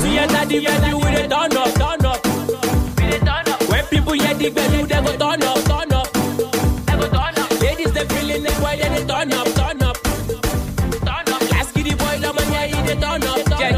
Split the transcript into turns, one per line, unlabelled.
we enter the venue, we dey turn up, turn up. We dey turn up. When people hear the venue, they go turn up, turn up. They go turn up. Ladies they feeling it, why they dey turn up, turn up. Turn up. Last kid the boy, the man yeah he dey turn up, turn